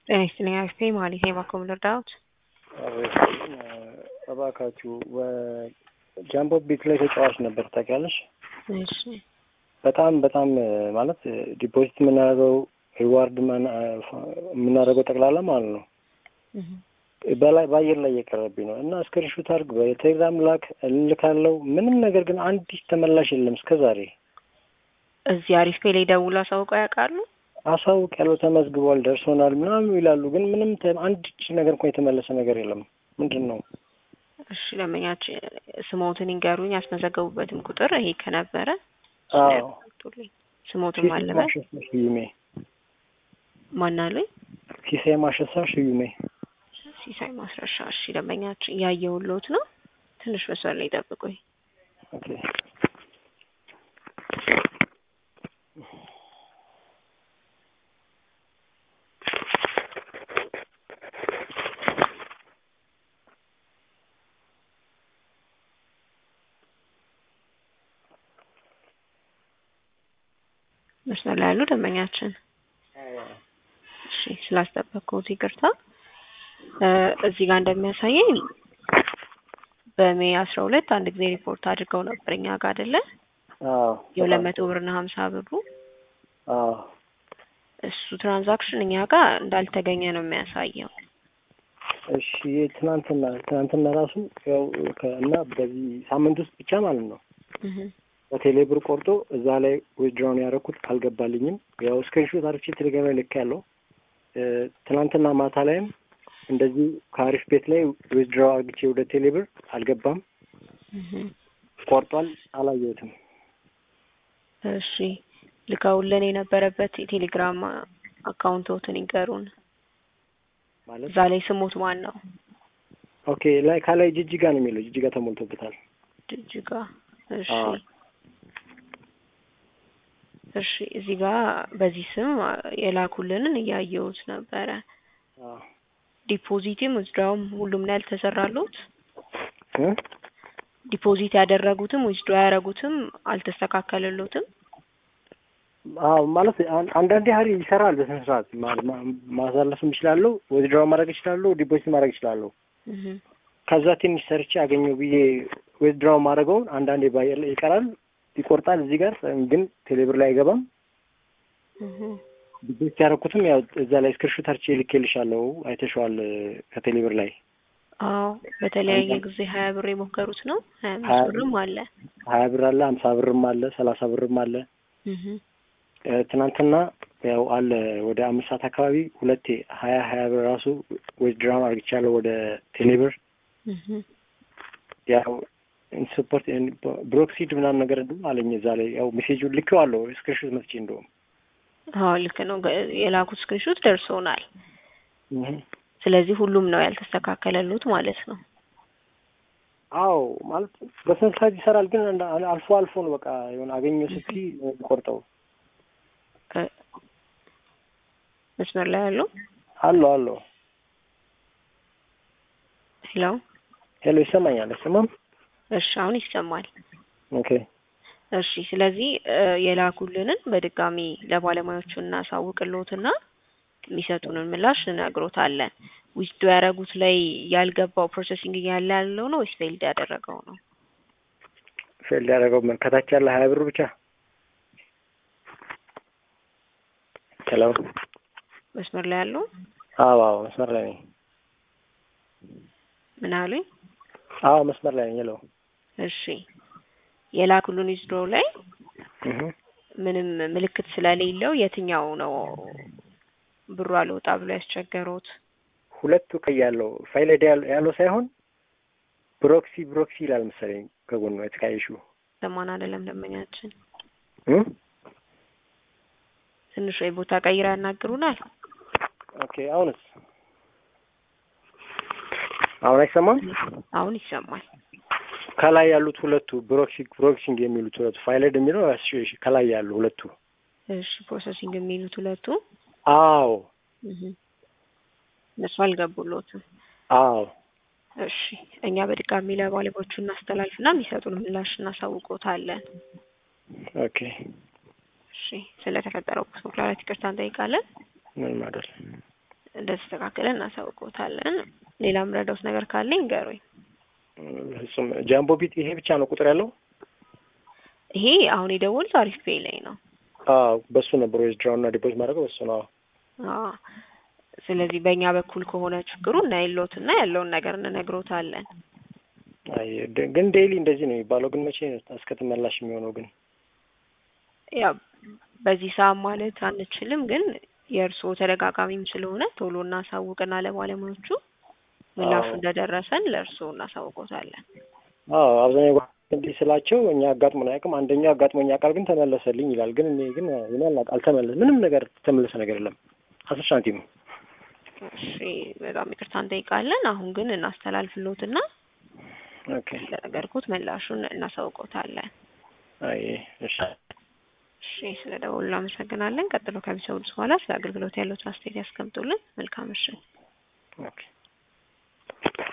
ጤና ይስጥልኝ አክስቴ መሀሌት ነኝ። ባኮ ምን ልርዳዎት? እባካችሁ ጃምቦ ቤት ላይ ተጫዋች ነበር ታውቂያለሽ? እሺ በጣም በጣም ማለት ዲፖዚት የምናደርገው ሪዋርድ የምናደርገው ጠቅላላ ማለት ነው በላይ በአየር ላይ እየቀረብኝ ነው እና እስክሪንሾት አድርግ በቴሌግራም ላክ እልካለሁ። ምንም ነገር ግን አንዲት ተመላሽ የለም እስከ ዛሬ። እዚህ አሪፍ ፔ ላይ ደውሎ አሳውቀው ያውቃሉ? አሳውቅ ያለው ተመዝግቧል፣ ደርሶናል ምናምን ይላሉ። ግን ምንም አንድ ነገር እንኳን የተመለሰ ነገር የለም። ምንድን ነው? እሺ ለመኛችን ስሞትን ይንገሩኝ፣ ያስመዘገቡበትም ቁጥር ይሄ ከነበረ አዎ ስሞትን ማለበት ሽዩሜ ማን አሉኝ? ሲሳይ ማሸሳ ሽዩሜ ሲሳይ ማስረሻ። እሺ ደንበኛችን እያየሁልዎት ነው። ትንሽ መስመር ላይ ጠብቁኝ። ኦኬ መስመር ላይ ያሉ ደንበኛችን እሺ ስላስጠበቅኩት ይቅርታ። እዚህ ጋር እንደሚያሳየኝ በሜይ አስራ ሁለት አንድ ጊዜ ሪፖርት አድርገው ነበር እኛ ጋር አይደለ? አዎ የሁለት መቶ ብርና ሀምሳ ብሩ አዎ እሱ ትራንዛክሽን እኛ ጋር እንዳልተገኘ ነው የሚያሳየው። እሺ ትናንትና ትናንትና ራሱ ያው እና በዚህ ሳምንት ውስጥ ብቻ ማለት ነው በቴሌ ብር ቆርጦ እዛ ላይ ዊዝድራውን ያደረኩት አልገባልኝም። ያው ስክሪንሾት አርቼ ቴሌግራም ላይ ልክ ያለው ትናንትና ማታ ላይም እንደዚህ ከአሪፍ ቤት ላይ ዊዝድራው አርግቼ ወደ ቴሌ ብር አልገባም፣ ቆርጧል፣ አላየሁትም። እሺ ልከውልን የነበረበት የቴሌግራም አካውንቶትን ይንገሩን። ማለት እዛ ላይ ስሙት ማን ነው? ኦኬ ላይ ካላይ ጅጅጋ ነው የሚለው ጅጅጋ ተሞልቶበታል። ጅጅጋ እሺ አዎ። እሺ እዚህ ጋር በዚህ ስም የላኩልንን እያየሁት ነበረ። አዎ ዲፖዚትም ዊዝድራውም ሁሉም ላይ አልተሰራሉት። እ ዲፖዚት ያደረጉትም ዊዝድራ ያደረጉትም አልተስተካከለሉትም። አዎ ማለት አን- አንዳንዴ ሀሪ ይሰራል በስነ ስርዓት ማ- ማ- ማሳለፍም እችላለሁ፣ ዊዝድራው ማድረግ እችላለሁ፣ ዲፖዚት ማድረግ እችላለሁ። እህ ከዛ ትንሽ ሰርቼ አገኘው ብዬ ዊዝድራው ማድረገውን አንዳንዴ ባየር ላይ ይቀራል፣ ይቆርጣል። እዚህ ጋር ግን ቴሌብር ላይ አይገባም። እህ ዲፖዚት ያደረኩትም ያው እዛ ላይ ስክሪንሾት አርቼ ልኬልሻለሁ፣ አይተሽዋል ከቴሌብር ላይ አዎ በተለያየ ጊዜ ሀያ ብር የሞከሩት ነው። ሀያ ሀያ አምስት ብርም አለ። ሀያ ብር አለ፣ ሀምሳ ብርም አለ፣ ሰላሳ ብርም አለ። እህ እ ትናንትና ያው አለ ወደ አምስት ሰዓት አካባቢ ሁለቴ ሀያ ሀያ ብር ራሱ ዊዝድራውን አርግቻለሁ ወደ ቴሌብር እህ ያው ኢንሱፖርት ብሮክሲድ ምናምን ነገር እንደውም አለኝ እዛ ላይ ያው ሜሴጁን ልኬዋለሁ ስክሪንሾት መጥቼ እንደውም አዎ ልክ ነው። ገ- የላኩት ስክሪንሾት ደርሶናል። እህ ስለዚህ ሁሉም ነው ያልተስተካከለሉት ማለት ነው። አዎ ማለት በስነ ስርዓት ይሰራል፣ ግን እንደ- አልፎ አልፎ ነው በቃ የሆነ አገኘው ስቲ ቆርጠው እ መስመር ላይ ያለው አሎ አሎ ሄሎ። ሄሎ ይሰማኛል አይሰማም? እሺ አሁን ይሰማል። ኦኬ እሺ ስለዚህ እ የላኩልንን በድጋሚ ለባለሙያዎቹ እናሳውቅልዎትና የሚሰጡንን ምላሽ እንነግሮታለን። ዊዝዶ ያደረጉት ላይ ያልገባው ፕሮሰሲንግ እያለ ያለው ነው ወይስ ፌልድ ያደረገው ነው? ፌል ያደረገው ምን ከታች ያለ ሀያ ብር ብቻ ሄሎ መስመር ላይ ያለው አዎ አዎ መስመር ላይ ነኝ ምን አሉኝ? አዎ መስመር ላይ ነኝ ሄሎ እሺ የላኩልን ዊዝዶ ላይ እህ ምንም ምልክት ስለሌለው የትኛው ነው ብሩ አልወጣ ብሎ ያስቸገሩት? ሁለቱ ቀይ ያለው ፋይል አይዲ ያለው ያለው ሳይሆን ብሮክሲ ብሮክሲ ይላል መሰለኝ ከጎኑ የተቃየሹ ለማን አይደለም ደንበኛችን እ ትንሽ ወይ ቦታ ቀይራ ያናግሩናል። ኦኬ አሁንስ አሁን አይሰማም? አሁን ይሰማል። ከላይ ያሉት ሁለቱ ብሮክሲ ብሮክሲንግ የሚሉት ሁለቱ ፋይል አይዲ የሚለው እሺ፣ እሺ፣ ከላይ ያሉ ሁለቱ እሺ ፕሮሰሲንግ የሚሉት ሁለቱ አዎ እህ እነሱ አልገቡሎትም። አዎ እሺ እኛ በድጋሚ ለባለሙያዎቹ እናስተላልፍና የሚሰጡን ምላሽ እናሳውቆታለን። ኦኬ እሺ ስለተፈጠረው መኩላላት ይቅርታ እንጠይቃለን። ምንም አይደል። እንደ እንደተስተካከለ እናሳውቅዎታለን። ሌላ ምረዳውት ነገር ካለ ይንገሩኝ። ፍጹም ጃምቦ ቢት ይሄ ብቻ ነው ቁጥር ያለው? ይሄ አሁን የደወሉት አሪፍ ፔይ ላይ ነው። አዎ በሱ ነበር ዊዝድራው እና ዲፖዚት ማድረገው በሱ ነው። አዎ ስለዚህ በእኛ በኩል ከሆነ ችግሩ እናይሎት እና ያለውን ነገር እንነግሮታለን። አይ ደ- ግን ዴይሊ እንደዚህ ነው የሚባለው። ግን መቼ ነው እስከ ተመላሽ የሚሆነው? ግን ያው በዚህ ሰዓት ማለት አንችልም፣ ግን የእርስዎ ተደጋጋሚም ስለሆነ ቶሎ እናሳውቅና ለባለሙያዎቹ ምላሹ አዎ። እንደደረሰን ለእርስዎ እናሳውቆታለን። አዎ አብዛኛው ጓ- እንዲህ ስላቸው እኛ አጋጥሞን አያውቅም። አንደኛው አጋጥሞኝ ያውቃል ግን ተመለሰልኝ ይላል። ግን እኔ ግን እኔ አላ- አልተመለስ ምንም ነገር ተመለሰ ነገር የለም። አስር ሳንቲም እሺ በጣም ይቅርታ እንጠይቃለን። አሁን ግን እናስተላልፍሎትና ኦኬ። እንደነገርኩት ምላሹን እናሳውቆታለን። አይ እሺ እሺ ስለ ደወሉ እናመሰግናለን። ቀጥሎ ከሚሰሙት በኋላ ስለ አገልግሎት ያለዎትን አስተያየት ያስቀምጡልን። መልካም ምሽት።